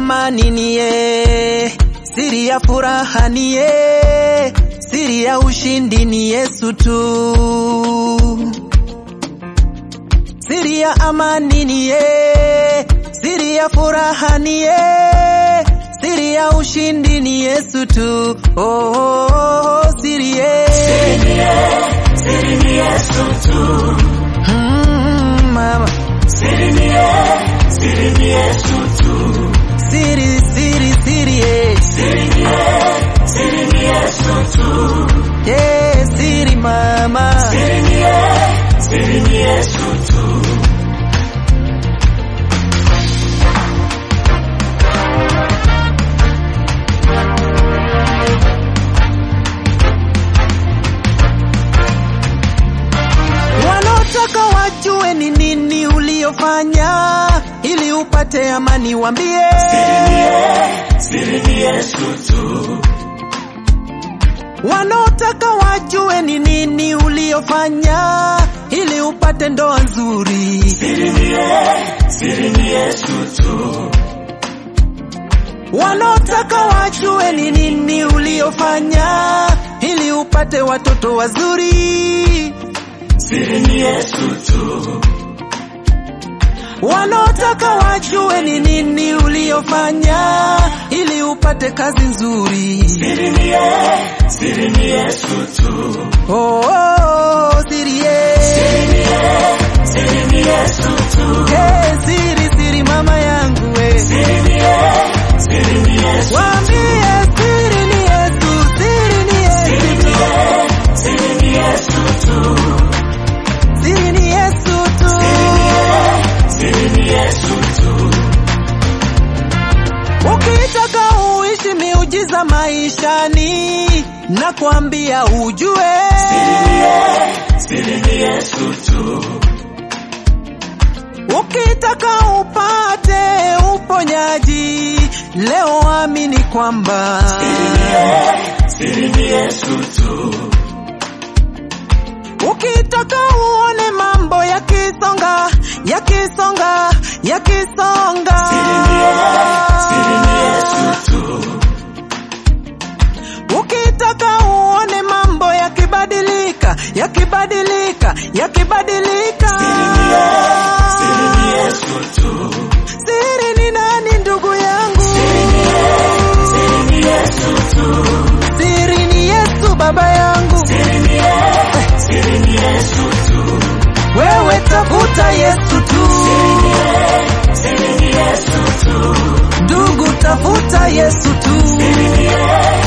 amani niye, siri ya furaha niye, siri ya ushindi ni Yesu tu. Siri ya amani niye, siri ya furaha niye, siri ya ushindi ni Yesu tu. Oh, oh, oh, siri ye. Siri ni Yesu tu. Mm, mama. Siri ni ye, siri ni Yesu tu. Siri, siri, siri ye. Siri ni ye, siri ni Yesu tu. Yeah, siri mama. Siri ni ye, siri ni Yesu tu. Wanaotaka wajue ni nini uliofanya ili upate amani, wambie Siri ni Yesu tu. wanaotaka wajue ni nini uliofanya ili upate ndoa nzuri. Siri ni ye, siri ni Yesu tu. Wanaotaka wajue ni nini uliofanya ili upate watoto wazuri. Siri ni Yesu tu. Wanaotaka wajue ni nini uliofanya ili upate kazi nzuri. Siri ni ye, siri ni Yesu tu. Oh, oh, oh, siri ye. Siri ni ye, siri ni Yesu tu. Hey, siri siri mama yangu we. Siri ni ye, siri ni Yesu. Waambie siri ni Yesu, siri ni Siri Yesu. ni ye, siri ni Yesu tu. Siri ni Yesu tu. Siri ni Yesu tu. Ukitaka uishi miujiza maishani, nakwambia ujue. Siri ni Yesu tu. Ukitaka upate uponyaji, leo amini kwamba Siri ni Yesu tu. ukitaka uone mambo yakisonga yakisonga yakisonga Siri ni Yesu tu. ukitaka uone mambo yakibadilika yakibadilika yakibadilika Siri ni Yesu tu. siri ni nani ndugu yangu Siri ni Yesu tu. siri ni yesu baba yangu Siri ni ye, siri ni Yesu tu. wewe tafuta yesu tu Siri ni Yesu tu. ndugu tafuta yesu tu Siri ni ye,